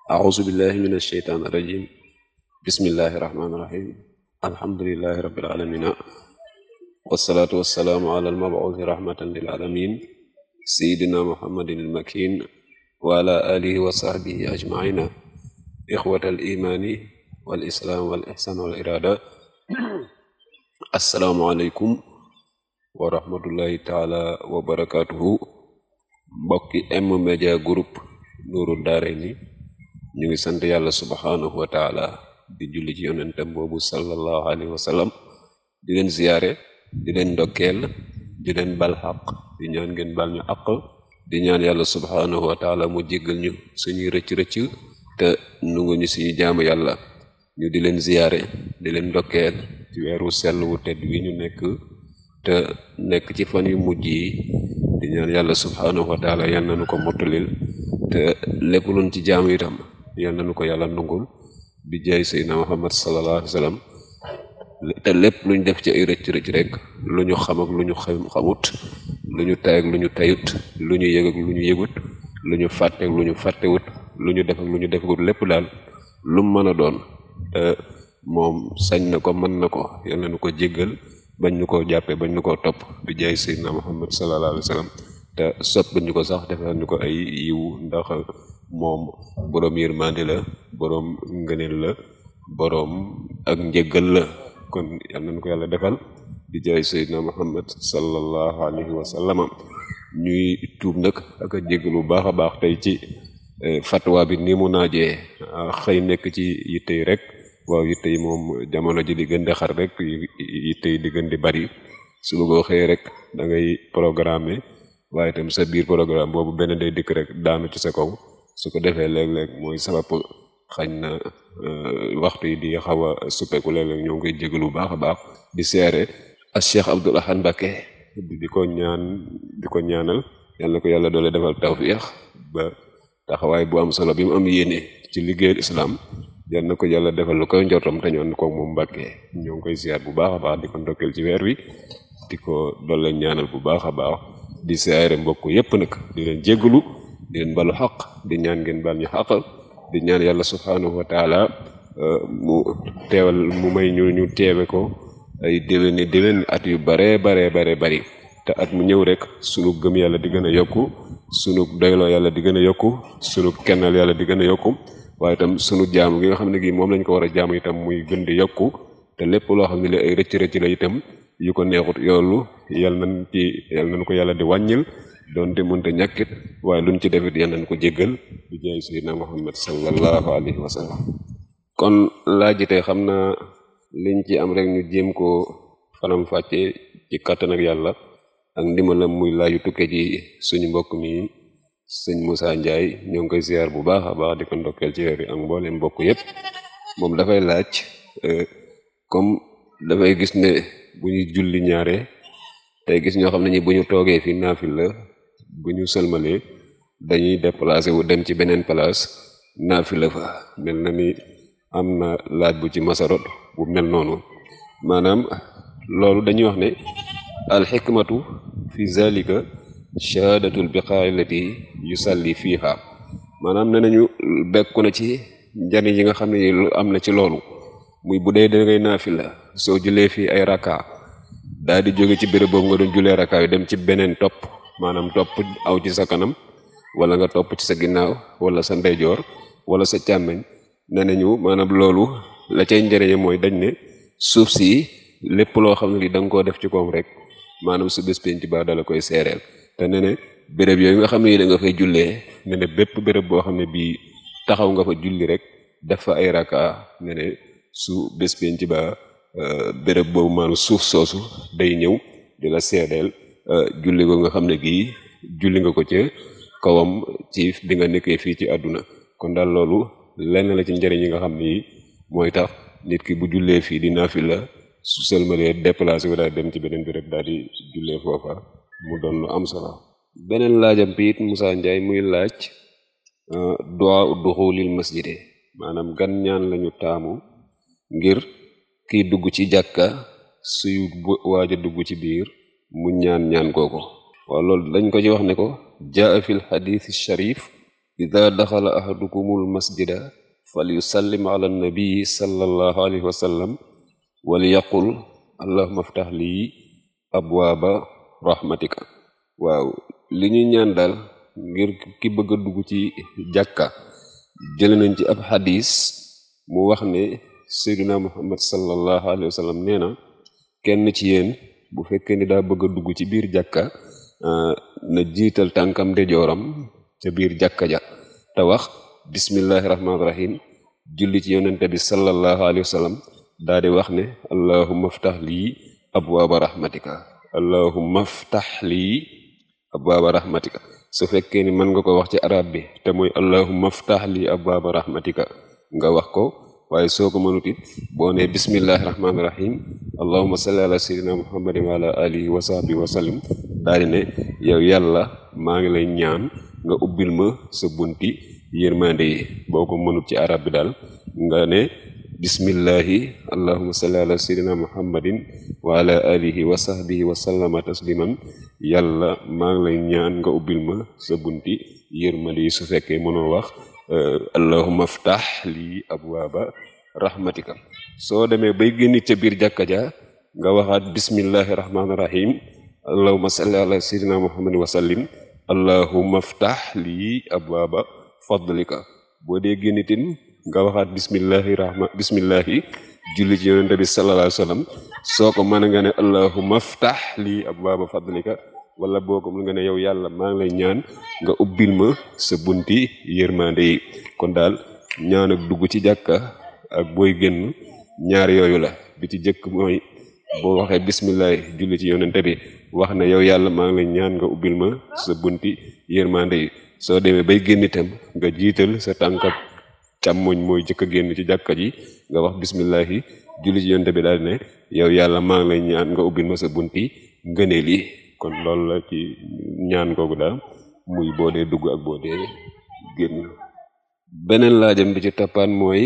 أعوذ بالله من الشيطان الرجيم بسم الله الرحمن الرحيم الحمد لله رب العالمين والصلاة والسلام على المبعوث رحمة للعالمين سيدنا محمد المكين وعلى آله وصحبه أجمعين إخوة الإيمان والإسلام والإحسان والإرادة السلام عليكم ورحمة الله تعالى وبركاته mbokki M Media Group Nourou Darayni ñu ngi sant yàlla subhanahu wa taala di julli ci yonentem boobu sallallahu alayhi wa sallam di leen ziyaare di leen ndokkeel di leen bal xaq di ñaan ngeen bal ñu àq di ñaan yàlla subhanahu wa taala mu jéggal ñu suñuy rëcc-rëcc te nungu ñu suñu jaamu yàlla ñu di leen ziyaare di leen ndokkeel ci weeru sell wu tedd wi ñu nekk te nekk ci fan yu mujj yi di ñaan yàlla subhanahu wa taala yal nañu ko mottalil te lépp luñ ci jaamu itam yal nañu ko yàlla nungul bi jaay seydina muhammad sallallahu alayhi wa sallam te lépp luñ def ci ay rëcc rëcc rek lu ñu xam ak lu ñu xamut lu ñu tay ak lu ñu tayut lu ñu yëg ak lu ñu yëgut lu ñu fàtte ak lu ñu fàttewut lu ñu def ak lu ñu defut lépp daal lu mën a doon te moom sañ na ko mën na ko yal nañu ko jéggal bañ ñu ko jàppee bañ ñu ko topp bi jaay seydina muhammad sallallahu alayhi wa sallam te sopp ñu ko sax defal ñu ko ay yiw ndax moom boroom yërmande la boroom ngëneel la boroom ak njëggal la kon yal nañu ko yàlla defal bi jaay seydina muhammad sallallahu alayhi wa sallam ñuy tuub nag ak a jéggal bu baax a baax tey ci fatwa bi ni mu naajee xëy nekk ci yitte yi rek waaw yitte yi moom jamono ji di gën di xar rek yitte yi di gën di bari su bëggoo xëy rek da ngay programme waaye itam sa biir programme boobu benn day dikk rek daanu ci sa kaw su ko defee léeg-léeg mooy sabab xañ na waxtu yi di xaw a suppeeku léeg-léeg ñoo ngi koy jégalu bu baax a baax di seere ak Cheikh Abdoul Ahad Mbacké di ko ñaan di ko ñaanal yal na ko yàlla doole defal tawfiix ba taxawaay bu am solo bi mu am yéene ci liggéeyal islam yal na ko yàlla defal lu koy njortam te ñoon ko moom Mbacké ñoo ngi koy ziar bu baax a baax di ko ndokkeel ci weer wi di ko doole ñaanal bu baax a baax di siyaare mbokk yépp nag di leen jéggalu di leen balu xaq di ñaan ngeen bal ñu xaq di ñaan yàlla subhanahu wa taala mu teewal mu may ñu ñu teewe ko ay déwéni déwén at yu bare bare bare bari te at mu ñëw rek sunu gëm yàlla di gën a yokku sunu doyloo yàlla di gën a yokku sunu kennal yàlla di gën a yokku waaye itam sunu jaamu gi nga xam ne gi moom lañ ko war a jaamu itam muy gën di yokku te lépp loo xam ne li ay rëcc rëcc la itam yu ko neexut yoolu yal nañ ci yal nañ ko yàlla di wàññil doonte mënta ñàkkit waaye luñ ci defit yal nañ ko jéggal bi jaay sayyidina muhammad sallallahu alayhi wa sallam kon laaj tey xam naa liñ ci am rek ñu jéem ko fanam fàcce ci kàttan ak yàlla ak ndimbalam muy laaju tukke ci suñu mbokk mi sëñ Moussa Ndiaye ñoo ngi koy ziar bu baax a baax di ko ndokkeel ci weer yi ak mboolem mbokk yépp moom dafay laaj comme dafay gis ne bu ñu julli ñaare tey gis ñoo xam ne ñi bu ñu toogee fi naafil la bu ñu sëlmalee dañuy déplacé wu dem ci beneen place naafil la fa mel na ni am na laaj bu ci masarot bu mel noonu maanaam loolu dañuy wax ne alxikmatu fi zalika shahadatul biqaai lati yusalli fiiha maanaam ne nañu bekku na ci njariñ yi nga xam ne lu am na ci loolu muy bu dee da ngay naafila soo julee fii ay raka daal di jóge ci béréb boobu nga doon julee raka yu dem ci beneen topp maanaam topp aw ci sa kanam wala nga topp ci sa ginnaaw wala sa ndeyjoor wala sa càmmeñ ne nañu maanaam loolu la cay njëriñe mooy dañ ne suuf si lépp loo xam ne li da nga koo def ci koom rek maanaam su bés penc ba dala koy seereel te ne ne béréb yooyu nga xam ne yi da nga fay jullee ne ne bépp béréb boo xam ne bii taxaw nga fa julli rek def fa ay raka ne ne su bés penc ba béréb boobu maanaam suuf soosu day ñëw di la seedeel julli ko nga xam ne gii julli nga ko ca kawam ci bi nga nekkee fii ci àdduna kon daal loolu lenn la ci njëriñ yi nga xam ni mooy tax nit ki bu jullee fii di naafila su sëlmalee déplacé wu daal dem ci beneen béréb daal di jullee foofa mu doon lu am solo beneen laajam bi it Moussa Ndiaye muy laaj du'a duxulil masjide maanaam gan ñaan lañu taamu ngir kiy dugg ci jàkka suy waaj a dugg ci biir mu ñaan ñaan kooko waaw loolu dañ ko ci wax ne ko jaa fi l xadith sharif ida daxala ahadukumul masjida fal yusallim ala nabii sallallahu alayhi wa sallam wal yaqul allahumma aftax lii abwaaba rahmatika waaw li ñuy ñaan daal ngir ki bëgg a dugg ci jàkka jële nañ ci ab xadis mu wax ne seyduna muhammad sallallahu alayhi wa sallam nee na kenn ci yéen bu fekkee ni daa bëgg a dugg ci biir jàkka na jiital tànkam ndeyjooram ca biir jàkka ja te wax bismillahi rahmaani rahim julli ci yonente bi sallallahu alayhi wa sallam daa di wax ne allahumma aftax lii abwaaba rahmatika allahumma aftax lii abwaaba rahmatika su fekkee ni mën nga ko wax ci arab bi te mooy allahumma aftax lii abwaaba rahmatika nga wax ko waaye soo ko mënut it boo ne bismillahi rahmaani rahim allahumma salli ala sayyidina muhammadin wa ala alihi wa sahbihi wa sallim daal di ne yow yàlla maa ngi lay ñaan nga ubbil ma sa bunti yërmande yi boo ko mënut ci arab bi daal nga ne bismillahi allahumma salli ala sayyidina muhammadin wa ala alihi wa sahbihi wa sallama tasliman yàlla maa ngi lay ñaan nga ubbil ma sa bunti yërmande yi su fekkee mënoo wax allahumma aftax lii abwaaba rahmatika soo demee bay génn ca biir jàkka ja nga waxaat bismillahi rahmaani rahim allahumma salli ala sayyidina muhammadin wa sallim allahumma aftax lii abwaaba fadlika boo dee génnitin nga waxaat bismillahi rahma bismillahi julli ci yonente bi sallallahu alayhi wa sallam soo ko mën nga ne allahumma aftax lii abwaaba fadlika wala boo ko mën nga ne yow yàlla maa ngi lay ñaan nga ubbil ma sa bunti yërmande yi kon daal ñaan ak dugg ci jàkka ak booy génn ñaar yooyu la bi ci jëkk mooy boo waxee bismillahi julli ci yonente bi wax ne yow yàlla maa ngi lay ñaan nga ubbil ma sa bunti yërmande yi soo demee bay génn itam nga jiital sa tànkab càmmoñ mooy jëkk a génn ci jàkka ji nga wax bismillahi julli ci yonte bi daal ne yow yàlla maa ngi lay ñaan nga ubbil ma sa bunti ngëneel yi kon loolu la ci ñaan googu daal muy boo dee dugg ak boo dee génn beneen laajam bi ci toppaan mooy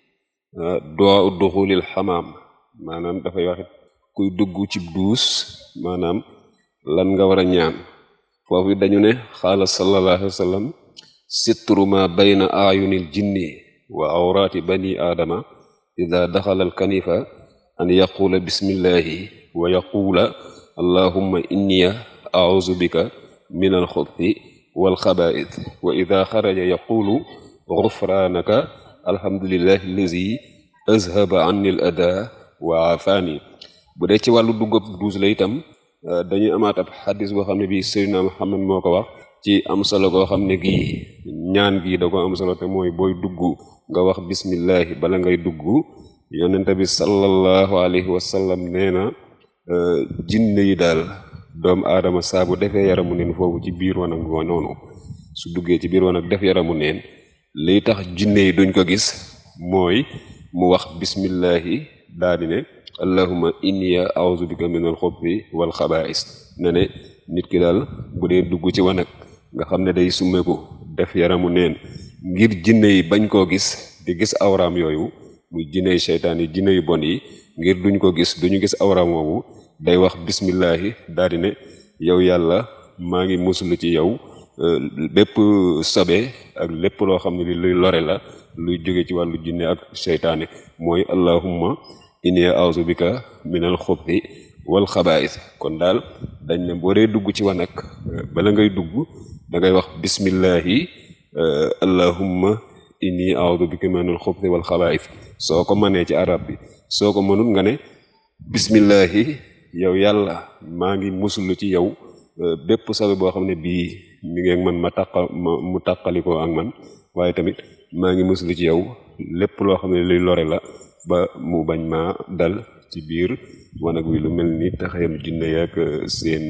duwaa duxulil xamaam maanaam dafay waxit kuy dugg ci duus maanaam lan nga war a ñaan foofu dañu ne xaala sallallahu alayhi wa sallam sitru ma bayna ayunil jinni wa awraati bani aadama ida daxala alkanifa an yaquula bismillahi wa yaquula allahumma inniya auzu bika min alxubthi walxabaith wa ida xaraja yaquulu gufraanaka alhamdulillahi allazi azhaba anni al ada wa afaani bu dee ci wàllu duggab duus la itam dañuy amaat ab xadis boo xam ne bii Seydina Muhammad moo ko wax ci am solo goo xam ne gii ñaan gii da ko am solo te mooy booy dugg nga wax bismillahi bala ngay dugg yonente bi sallallahu alayhi wa sallam nee na jinne yi daal doomu aadama saa bu defee yaramu neen foofu ci biir wanag wa noonu su duggee ci biir wanag def yaramu neen liy tax jinne yi duñ ko gis mooy mu wax bismillahi daal di ne allahumma inniya a'udhu bika min al-khubuthi wal khaba'is ne ne nit ki daal bu dee dugg ci wanag nga xam ne day summeeku def yaramu neen ngir jinne yi bañ koo gis di gis awraam yooyu muy jinne yi seytaan yi jinne yu bon yi ngir duñ ko gis duñu gis awraam woowu day wax bismillahi daal di ne yow yàlla maa ngi musulu ci yow bépp sobe ak lépp loo xam ne li luy lore la luy jóge ci wàllu jinne ak seytaane mooy allahumma inni a'udhu bika minal xubuthi wal xabaa'is kon daal dañ ne boo dee dugg ci wanag bala ngay dugg da ngay wax bismillahi allahumma inni a'udhu bika minal xubuthi wal xabaa'is soo ko mënee ci arab bi soo ko mënul nga ne bismillahi yow yàlla maa ngi musulu ci yow bépp sabe boo xam ne bii mi ngi ak man ma tàqa mu tàqalikoo ak man waaye tamit maa ngi musulu ci yow lépp loo xam ne luy lore la ba mu bañ ma dal ci biir wanag wi lu mel ni taxayam jinne yaak seen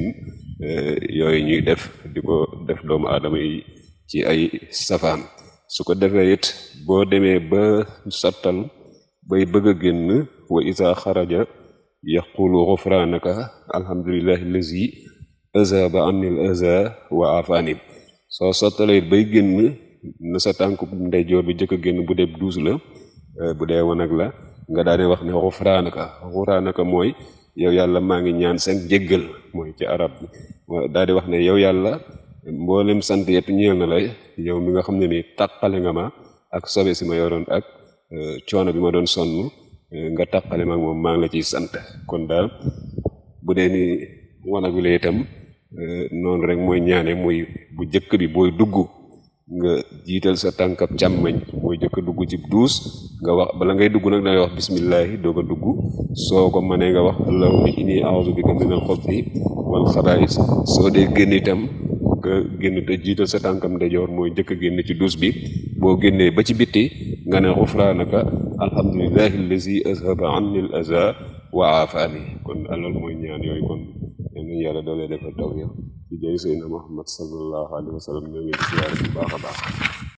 yooyu ñuy def di ko def doomu aadama yi ci ay safaan su ko defee it boo demee ba sottal bay bëgg a génn wa isa xaraja yaqulu xufraanaka alhamdulillahi allazi azaba anil aza wa afani soo sottalee bay génn na sa tànk ndeyjoor bi jëkk a génn bu dee duus la bu dee wanag la nga daane wax ne xufraanaka xufraanaka mooy yow yàlla maa ngi ñaan seen jéggal mooy ci arab bi daal di wax ne yow yàlla mboolem sant yëpp ñeel na lay yow mi nga xam ne ni tàqale nga ma ak sobe si ma yoroon ak coono bi ma doon sonn nga tàqale ma moom maa ngi la ciy sant kon daal bu dee ni wanag wi la itam noonu rek mooy ñaane muy bu jëkk bi booy dugg nga jiital sa tànkab càmmoñ mooy jëkk dugg ci duus nga wax bala ngay dugg nag dangay wax bismillahi doog a dugg soo ko mënee nga wax allahumma inni a'udhu bika minal xubuthi wal xabaa'is soo dee génn itam nga génn te jiital sa tànkam ndejoor mooy jëkk génn ci duus bi boo génnee ba ci bitti nga ne xufraanaka alhamdulillahi allazi azhaba anni al aza wa aafani kon alal mooy ñaan yooyu kon yal nañu yàlla doolee defal tawfiq ci jëy Seydina Muhammad sallallahu alayhi wa sallam ñoo ngi siyaare bu baax a baax